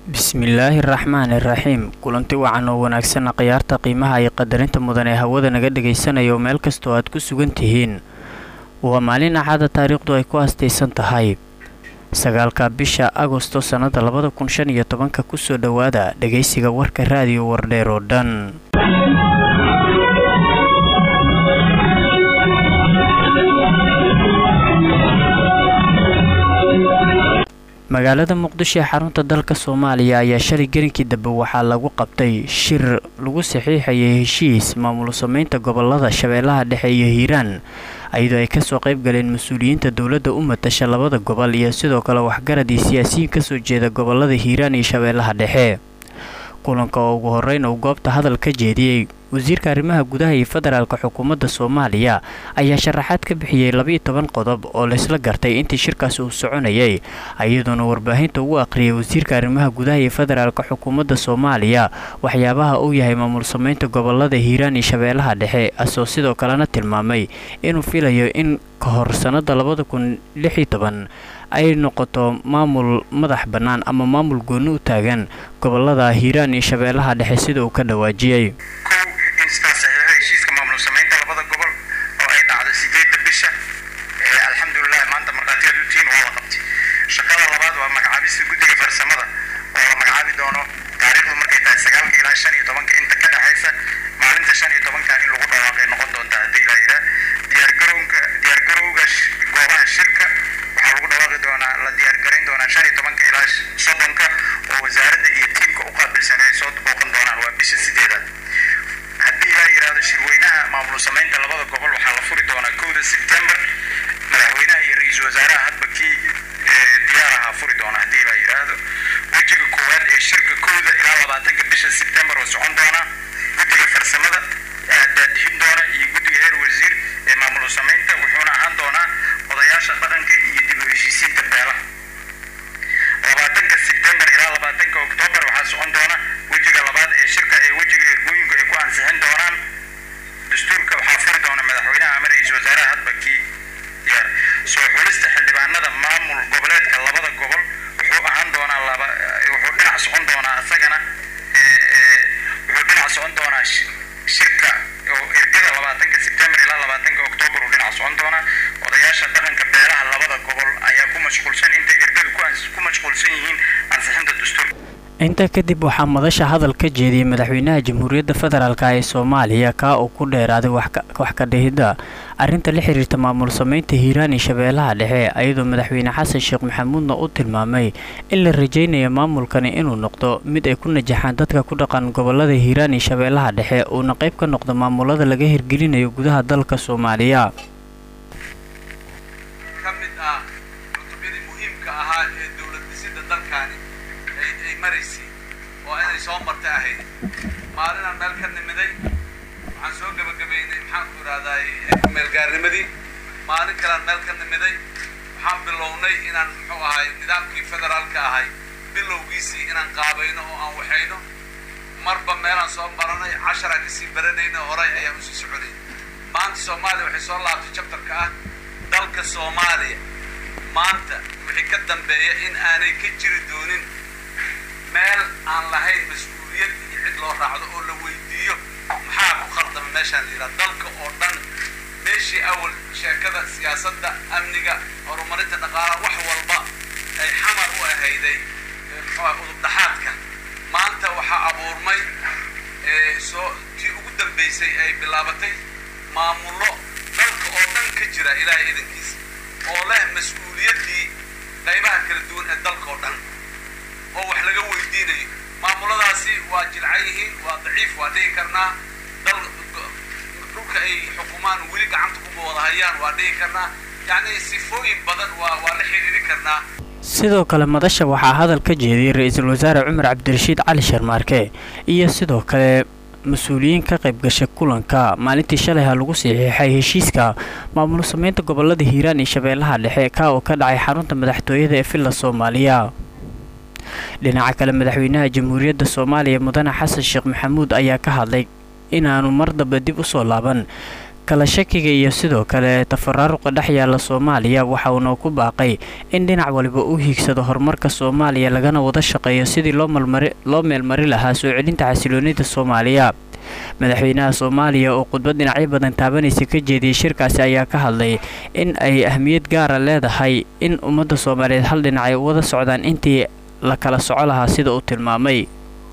bismillaahi raxmaani raxiim kulanti wacan oo wanaagsanna khiyaarta qiimaha iyo qadarinta mudan ee hawada naga dhagaysanaya oo meel kastoo aad ku sugan tihiin waa maalin axada taariikhdu ay ku aastaysan tahay sagaalka bisha agosto sannada labada kun shan iyo tobanka kusoo dhowaada dhagaysiga warka raadiyo wardheer oo dhan magaalada muqdisho ee xarunta dalka soomaaliya ayaa shalay gelinkii dambe waxaa lagu qabtay shir lagu saxiixayay heshiis maamul sameynta gobolada shabeellaha dhexe iyo hiiraan iyadoo ay kasoo qayb galeen mas-uuliyiinta dowladda u matasha labada gobol iyo sidoo kale waxgarad iyo siyaasiyiin kasoo jeeda gobolada hiiraan iyo shabeellaha dhexe kulanka oo ugu horeyn uu goobta hadal ka jeediyey wasiirka arrimaha gudaha iyo federaalk xukuumadda soomaaliya ayaa sharaxaad ka bixiyey labiyo toban qodob oo laysla gartay intii shirkaas uu soconayay iyadoona warbaahinta ugu aqriyay wasiirka arrimaha gudaha iyo federaalk xukuumadda soomaaliya waxyaabaha uu yahay maamul sameynta gobolada hiiraan iyo shabeellaha dhexe asoo sidoo kalena tilmaamay inuu filayo in ka hor sannada labada kun lixiyo toban ay noqoto maamul madax bannaan ama maamul gooni u taagan gobolada hiiraan iyo shabeellaha dhexe sida uu ka dhawaajiyey heshiiska maamul samaynta labada gobol oo ay dhacdo sideedda bisha alxamdulilah maanta markhaatiyaad u tihiin waa la qabtay shaqada labaad waa magacaabista guddiga farsamada oo la magacaabi doono taariikhdu markay tahay sagaalka ilaa shan iyo tobanka inta ka dhexaysa maalinta shan iyo tobanka in lagu dhawaaqay noqon doonta haddii la yidhaah diyaargarowga diyaargarowga goobaha shirka waxaa lagu dhawaaqi doonaa la diyaargarayn doonaa shan iyo tobanka ilaa soddonka oo wasaaradda iyo tiimka u qaabilsan ay soo booqan doonaan waa bisha sideedaad haddii la yidhaahdo shirweynaha maamul samaynta labada gobol waxaa la furi doonaa kowda sebtembar madaxweynaha iyo ra-iisul wasaaraha hadba kii diyaaraha furi doona haddii la yidhaahdo wejiga koowaad ee shirka kowda ilaa labaatanka bisha sebtembar oo socon doona guddiga farsamada daadixin doona iyo guddiga heer wasiir ee maamul samaynta wuxuuna ahaan doonaa odayaasha dhaqanka iyo dib u heshiisiinta beelaha labaatanka sebtembar ilaa labaatanka oktoobar waxaa socon doona wejiga labaad ee shirka ee wejiga ergooyinku ay ku ansixin doonaan dastuurka waxaa furi doona madaxweynaha ama ra-iisul wasaaraha hadba kii diyaar soo xulista xildhibaanada maamul goboleedka labada gobol wuxuu ahaan doonaa laba wuxuu dhinac socon doonaa isagana wuxuu dhinac socon doonaa shirka oo ergada labaatanka sebtembar ilaa labaatanka oktoobar uu dhinac socon doonaa odayaasha dhaqanka beelaha labada gobol ayaa ku mashquulsan intay ergadu ku mashquulsan yihiin ansixinta dastuurka intaa kadib waxaa madasha hadal ka jeediyey madaxweynaha jamhuuriyadda federaalk ee soomaaliya kaa uu ku dheeraaday wax ka dhihidda arrinta la xiriirta maamul sameynta hiiraan iyo shabeellaha dhexe iyadoo madaxweyne xasan sheekh maxamuudna uu tilmaamay in la rajaynayo maamulkani inuu noqdo mid ay ku najaxaan dadka ku dhaqan gobolada hiiraan iyo shabeellaha dhexe uuna qayb ka noqdo maamulada laga hirgelinayo gudaha dalka soomaaliya oo inay soo martay ahayd maalinaan meel ka nimiday waxaan soo gebagabaynay maxaanku idhahdaay meelgaarnimadii maalin kalean meel ka nimiday waxaan bilownay inaan muxuu ahay nidaamkii federaalka ahay bilowgiisii inaan qaabayno oo aan waxayno marba meelaan soo baranay casharaan kasii baranayna horay ayaan usii soconay maanta soomaaliya waxay soo laabtay jabtarka ah dalka soomaaliya maanta wixii ka dambeeya in aanay ka jiri doonin meel aan lahayn mas-uuliyad iyo cid loo raacdo oo la weydiiyo maxaa ku khaldama meeshaan la yidhaha dalka oo dhan meeshii awal sheekada siyaasadda amniga horumarinta dhaqaalaha wax walba ay xamar u ahayday muxuuha udubdhaxaadka maanta waxaa abuurmay soo tii ugu dambaysay ay bilaabatay maamullo dalka oo dhan ka jira ilaahay idankiisa oo leh mas-uuliyaddii qaybaha kala duwan ee dalka oo dhan oo wax laga weydiinayo maamuladaasi waa jilcan yihiin waa daciif waa dhihi karnaa dal dhulka ay xukumaan weli gacanta kuma wada hayaan waa dhihi karnaa yacni sifooyin badan waa waa la xiriiri karnaa sidoo kale madasha waxaa hadal ka jeediyey ra-iisul wasaare cumar cabdirashiid cali sharmaarke iyo sidoo kale mas-uuliyiin ka qayb gashay kulanka maalintii shalayha lagu saxiixay heshiiska maamul sameynta gobolada hiiraan iyo shabeellaha dhexe kaa oo ka dhacay xarunta madaxtooyada ee villa soomaaliya dhinaca kale madaxweynaha jamhuuriyadda soomaaliya mudane xasan sheekh maxamuud ayaa ka hadlay inaanu mar dambe dib u soo laaban kala shakiga iyo sidoo kale tafaraaruqa dhex yaala soomaaliya waxa uuna ku baaqay in dhinac waliba u hiigsado horumarka soomaaliya lagana wada shaqeeyo sidii loo meelmari lahaa soo celinta xasiloonida soomaaliya madaxweynaha soomaaliya oo khudbad dhinacyo badan taabanaysa ka jeediyey shirkaasi ayaa ka hadlay in ay ahmiyad gaara leedahay in ummadda soomaaliyeed hal dhinac ay wada socdaan intii la kala soco lahaa sida uu tilmaamay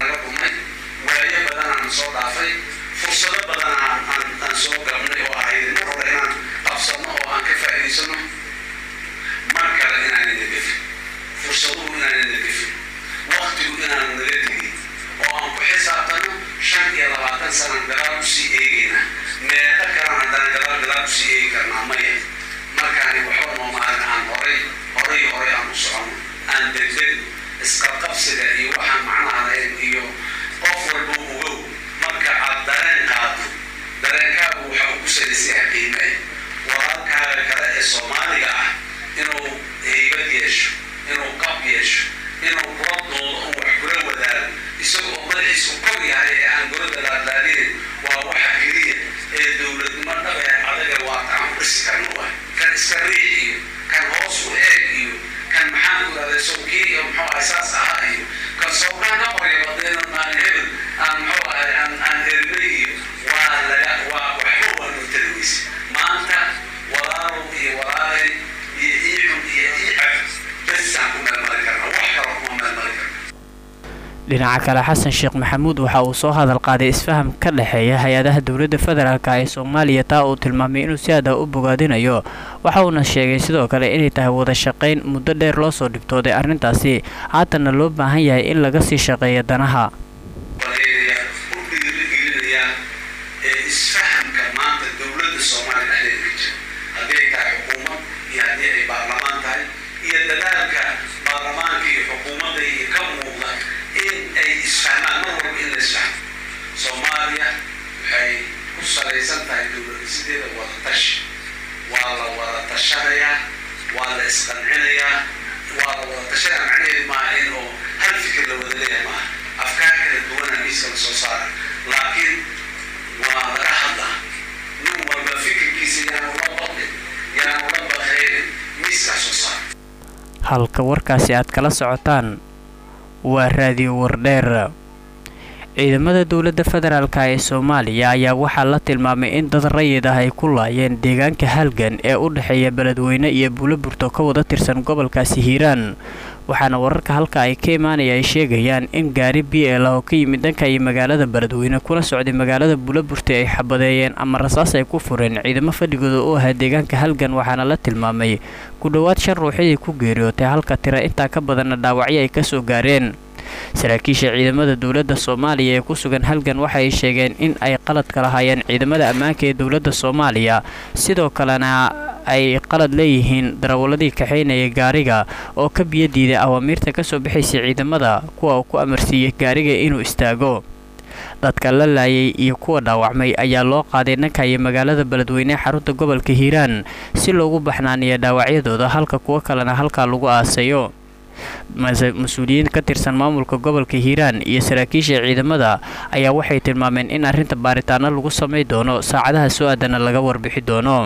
waayo badanaan soo dhaafay fursado badanaa aan soo galnay oo ahayd mar hore inaan qabsano oo aan ka faa'iidaysano mar kale inaan ina gefin fursaduhu inaan ina gefin waqtigu inaan naga tegin oo aan ku xisaabtano shan iyo labaatan sanan gadaal usii eegayna meeqa kalan haddana gadaal gadaal usii eegi karnaa maya markaani waxba noo maalin aan horay horay horay aan u socono aan degdeg isqabqabsiga iyo waxaan macnaha lahayn iyo qof walba ogow marka aad dareen qaado dareenkaagu waxa uu ku salaysayaa qiime walaalkaaga kale ee soomaaliga ah inuu heybad yeesho inuu qab yeesho inuu kula doodo oo wax kula wadaago isaga oo madaxiisa u kor yahay ee aan golada laadlaadinin waa waxa keliya ee dowladnimo dhabe adaga waa taan ku dhisi karno wa kan iska riix iyo kan hoos u eeg iyo kan maxaan ku ihahday sowkii iyo muxuu ahay saas ahaa iyo kan sowkaan ka qorya badeena maalin hebel aan muxuu ahay aan aan erinay iyo waa laga waa waxba waa noo tari weyse maanta walaalow iyo walaalay iyo iicun iyo iicab besaan ku meelmari karna wax kalo kuma meelmari karna dhinaca kale xasan sheekh maxamuud waxa uu soo hadal qaaday isfaham ka dhexeeya hay-adaha dowladda federaalk ee soomaaliya taa uu tilmaamay inuu si aada u bogaadinayo waxa uuna sheegay sidoo kale inay tahay wada shaqayn muddo dheer loo soo dhibtooday arrintaasi haatanna loo baahan yahay in laga sii shaqeeyo danaha waleelaya u dhiirigelinaya ee isfahamka maanta dowladda soomaaliya dhexdeeda ka jira haddii ay tahay xukuumad iyo haddii ay baarlamaan tahay iyo dadaalka baarlamaanka iyo xukuumadda iyo ka muuqda in ay isfahmaan mar walba in la isfahmo soomaaliya waxay ku salaysan tahay dowladisideeda wada tashi waa la wada tashanayaa waa la isqancinayaa waa la wada tashanaya macnaheedu maaha in oo hal fikir la wada leeyahay maaha afkaar kala duwana miiska la soo saara laakiin waa laga hadlaa nin walba fikirkiisa yaanu la badlin yaanu la bakaynin miiskaa soo saara halka warkaasi aad kala socotaan waa raadiyo wardheer ciidamada dowladda federaalk ee soomaaliya ayaa waxaa la tilmaamay in dad rayid ah ay ku laayeen deegaanka halgan ee u dhexeeya beledweyne iyo buuloburto ka wada tirsan gobolkaasi hiiraan waxaana wararka halka ay ka imaanaya ay sheegayaan in gaari b l oo ka yimid dhanka iyo magaalada beledweyne kuna socday magaalada buuloburte ay xabadeeyeen ama rasaas ay ku fureen ciidamo fadhigooda u ahaa deegaanka halgan waxaana la tilmaamay ku dhowaad shan ruuxidii ku geeriyootay halka tira intaa ka badanna dhaawacyo ay kasoo gaareen saraakiisha ciidamada dowladda soomaaliya ee ku sugan halgan waxa ay sheegeen in ay qalad ka lahaayeen ciidamada ammaanka ee dowladda soomaaliya sidoo kalena ay qalad leeyihiin darawaladii kaxaynaya gaariga oo ka biyo diiday awaamiirta kasoo bixaysay ciidamada kuwa uu ku amarsiiyey gaariga inuu istaago dadka la laayay iyo kuwa dhaawacmay ayaa loo qaaday dhanka iyo magaalada beledweyne ee xarunta gobolka hiiraan si loogu baxnaaniyo dhaawacyadooda halka kuwo kalena halkaa lagu aasayo mas-uuliyiin ka tirsan maamulka gobolka hiiraan iyo saraakiisha ciidamada ayaa waxay tilmaameen in arrinta baaritaano lagu samay doono saacadaha soo aadana laga warbixi doono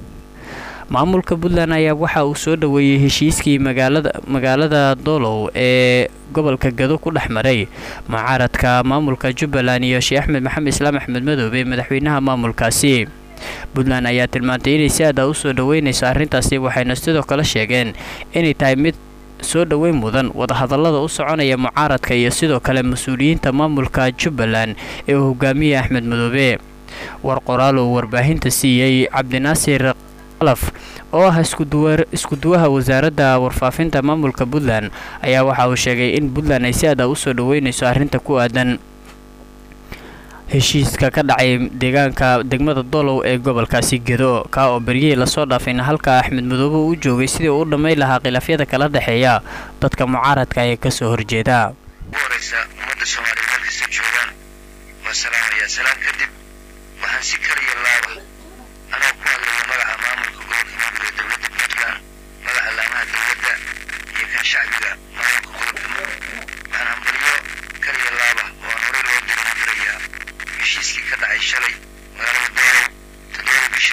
maamulka puntland ayaa waxa uu soo dhoweeyey heshiiskii magaalada magaalada doolow ee gobolka gado ku dhex maray mucaaradka maamulka jubbaland iyo sheekh axmed maxamed islaam axmed madoobe madaxweynaha maamulkaasi puntland ayaa tilmaantay inay si aada u soo dhoweynayso arrintaasi waxayna sidoo kale sheegeen inay tahay mid soo dhoweyn mudan wadahadallada u soconaya mucaaradka iyo sidoo kale mas-uuliyiinta maamulka jubbaland ee uu hogaamiyey axmed madoobe war qoraal uu warbaahinta siiyey cabdinaasir qalaf oo ah iskuduwaha wasaaradda warfaafinta maamulka puntland ayaa waxa uu sheegay in puntland ay si aada u soo dhoweynayso arrinta ku aadan heshiiska ka dhacay deegaanka degmada dolow ee gobolkaasi gedo kaa oo beryihii lasoo dhaafayna halka axmed madoobe u joogay sidii uu u dhammayn lahaa khilaafyada kala dhexeeya dadka mucaaradka ee kasoo horjeeda ugu horeysa ummadda soomaaliya meel kasta joogaan waan salaamayaa salaam kadib waxaan si kaliya laaba anoo ku hadlaya magaca maamulka gobolka mudug ee dowladda puntland magaca laamaha dowladda iyo kan shacbiga maamulka gobolka mudug waxaan hambalyo kaliya laaba oo aan horey loo dirin dirayaa heshiiskii ka dhacay shalay magaalada doolow toddobada bisha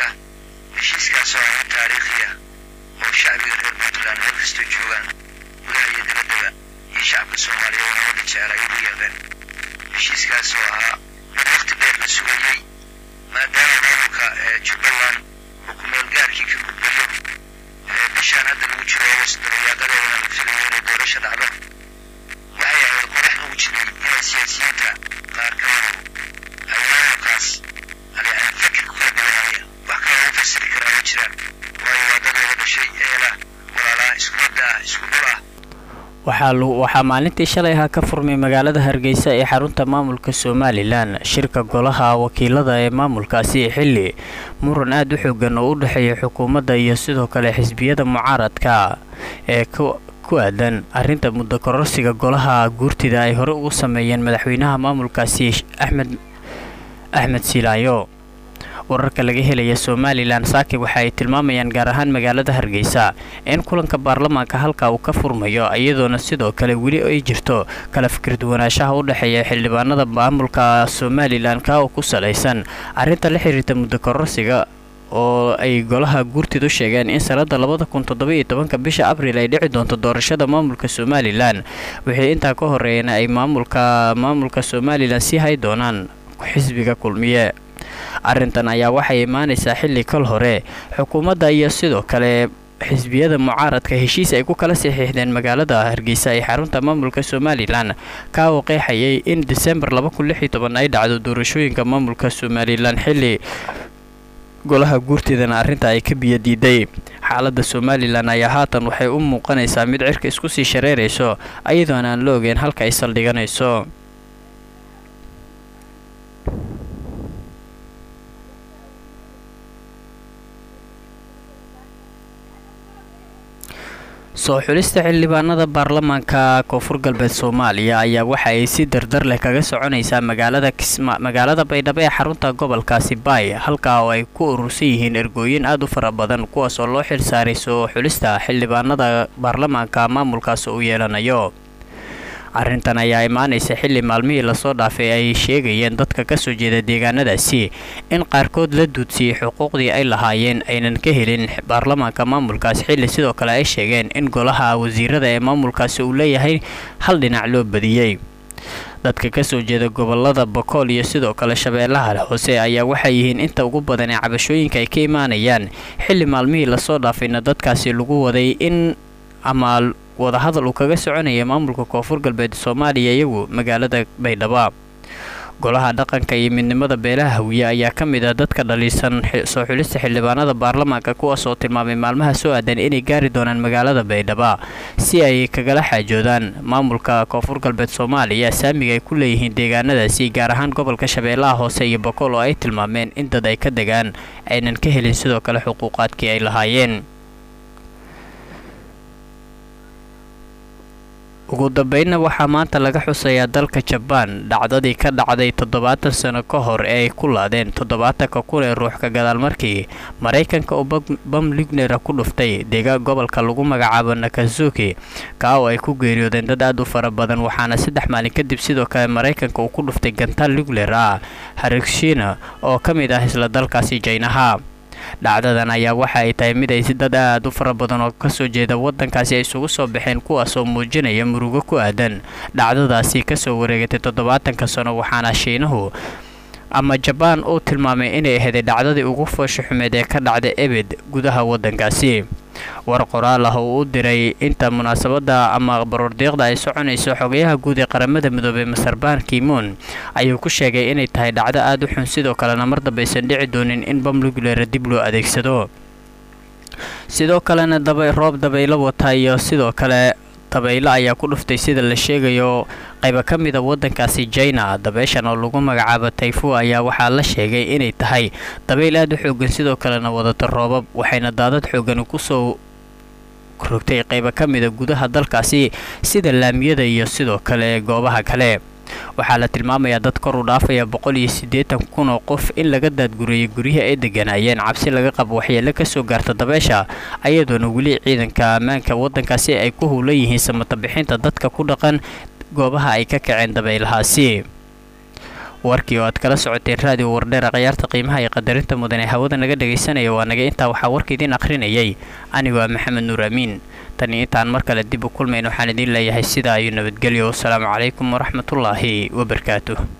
jubbaland ay ugu yeedeen heshiiskaas oo ahaa mid waqti dheer la sugayey maadaama maamulka jubbaland uu ku-meelgaarkii ka gudbayo bishaan hadda lagu jiro agost dabayaaqadeedana la filayo inay doorasho dhacdo waxay ahayd qorax lagu jiray inay siyaasiyiinta qaar kamadu ay maamulkaas yani fikir ku kala duwanaayeen wax kale lagu fasiri karaa ma jiraan waayo waa dad wada dhashay eela walaalaha isku madda ah isku dhul ah waxaa maalintii shalay ahaa ka furmay magaalada hargeysa ee xarunta maamulka somalilan shirka golaha wakiilada ee maamulkaasi xilli muran aada u xoogan oo u dhexeeya xukuumadda iyo sidoo kale xisbiyada mucaaradka ee ku aadan arrinta muddo kororsiga golaha guurtida ay hore ugu sameeyeen madaxweynaha maamulkaasi axmed axmed silaayo wararka laga helaya somalilan saaki waxa ay tilmaamayaan gaar ahaan magaalada hargeysa in kulanka baarlamaanka halka uu ka furmayo iyadoona sidoo kale weli ay jirto kala fikirduwanaanshaha u dhexeeya xildhibaanada maamulka somalilan ka oo ku salaysan arrinta la xiriirta muddo kororsiga oo ay golaha guurtidu sheegeen in sanada labada kun toddobiyo tobanka bisha abriil ay dhici doonto doorashada maamulka somalilan wixii intaa ka horeeyana ay maamulka maamulka somalilan sii hay doonaan xisbiga kulmiye arrintan ayaa waxay imaanaysaa xilli kal hore xukuumadda iyo sidoo kale xisbiyada mucaaradka heshiis ay ku kala saxiixdeen magaalada hargeysa ee xarunta maamulka somalilan ka oo qeexayay in disembar ay dhacdo doorashooyinka maamulka somalilan xilli golaha guurteedana arrinta ay ka biyo diiday xaaladda somalilan ayaa haatan waxay u muuqanaysaa mid cirka isku sii shareerayso ayadoona aan la ogeyn halka ay saldhiganayso soo xulista xildhibaanada baarlamaanka koonfur galbeed soomaaliya ayaa waxa ay si dardar leh kaga soconaysaa magaalada magaalada baydhabo ee xarunta gobolkaasi baay halkaa oo ay ku urursan yihiin ergooyin aada u fara badan kuwaas oo loo xilsaaray soo xulista xildhibaanada baarlamaanka maamulkaas uu yeelanayo arrintan ayaa imaanaysa xilli maalmihii lasoo dhaafay ay sheegayeen dadka kasoo jeeda deegaanadaasi in qaarkood la duudsiyey xuquuqdii ay lahaayeen aynan ka helin baarlamaanka maamulkaas xilli sidoo kale ay sheegeen in golaha wasiirada ee maamulkaasi uu leeyahay hal dhinac loo badiyey dadka kasoo jeeda gobolada bokool iyo sidoo kale shabeellaha hoose ayaa waxay yihiin inta ugu badan ee cabashooyinka ay ka imaanayaan xilli maalmihii lasoo dhaafayna dadkaasi lagu waday in ama wadahadal uu kaga soconaya maamulka koonfur galbeed soomaaliya iyagu magaalada baydhabo golaha dhaqanka iyo midnimada beelaha hawiye ayaa ka mid ah dadka dhaliisan soo xulista xildhibaanada baarlamaanka kuwaas oo tilmaamay maalmaha soo aadan inay gaari doonaan magaalada baydhabo si ay kagala xaajoodaan maamulka koonfur galbeed soomaaliya saamiga ay ku leeyihiin deegaanadaasi gaar ahaan gobolka shabeellaha hoose iyo bokool oo ay tilmaameen in dad ay ka degaan aynan ka helin sidoo kale xuquuqaadkii ay lahaayeen ugu dambeynna waxaa maanta laga xusayaa dalka jabaan dhacdadii ka dhacday toddobaatan sano ka hor ee ay ku laadeen toddobaatanka kun ee ruux ka gadaal markii maraykanka uu bam lignera ku dhuftay deegaan gobolka lagu magacaabo nakazuki kaa oo ay ku geeriyoodeen dad aad u fara badan waxaana saddex maalin kadib sidoo kale maraykanka uu ku dhuftay gantaal ligner ah harigshina oo ka mid ah isla dalkaasi jaynaha dhacdadan ayaa waxa ay tahay mid ay dad aad u fara badan oo kasoo jeeda wadankaasi ay isugu soo baxeen kuwaas oo muujinaya murugo ku aadan dhacdadaasi kasoo wareegatay toddobaatanka sano waxaana shiinahu ama jabaan uu tilmaamay inay aheeday dhacdadii ugu foosha xumeed ee ka dhacda ebed gudaha wadankaasi war qoraal ah oo u diray inta munaasabada ama baroordiiqda ay soconayso xogayaha guud ee qaramada midoobey masarbaan kimoon ayuu ku sheegay inay tahay dhacdo aada u xun sidoo kalena mar dambaysan dhici doonin in bamlugulera dib loo adeegsado sidoo kalena roob dabaylo wata iyo sidoo kale dabaylo ayaa ku dhuftay sida la sheegayo qayba ka mida wadankaasi jina dabeeshan oo lagu magacaabo tayfu ayaa waxaa la sheegay inay tahay dabayl aada u xoogan sidoo kalena wadata roobab waxayna daadad xoogani kusoo rogtay qayba ka mida gudaha dalkaasi sida laamiyada iyo sidoo kale goobaha kale waxaa la tilmaamayaa dad kor u dhaafaya boqol iyo siddeetan kun oo qof in laga daadguriyey guryihii ay deganaayeen cabsi laga qabo waxyeelo kasoo gaarta dabeesha ayadoona weli ciidanka ammaanka waddankaasi ay ku howlan yihiin samata bixinta dadka ku dhaqan goobaha ay ka kaceen dabaylahaasi warkii oo aad kala socoteen raadiyo wardheera khayaarta qiimaha iyo qadarinta mudan ee hawada naga dhagaysanaya waa naga intaa waxaa warka idiin akhrinayay anigoo ah maxamed nuur amiin tan iyo intaan mar kale dib u kulmayn waxaan idiin leeyahay sidaa iyo nabadgelyo wasalaamu calaykum waraxmatullaahi wabarakaatuh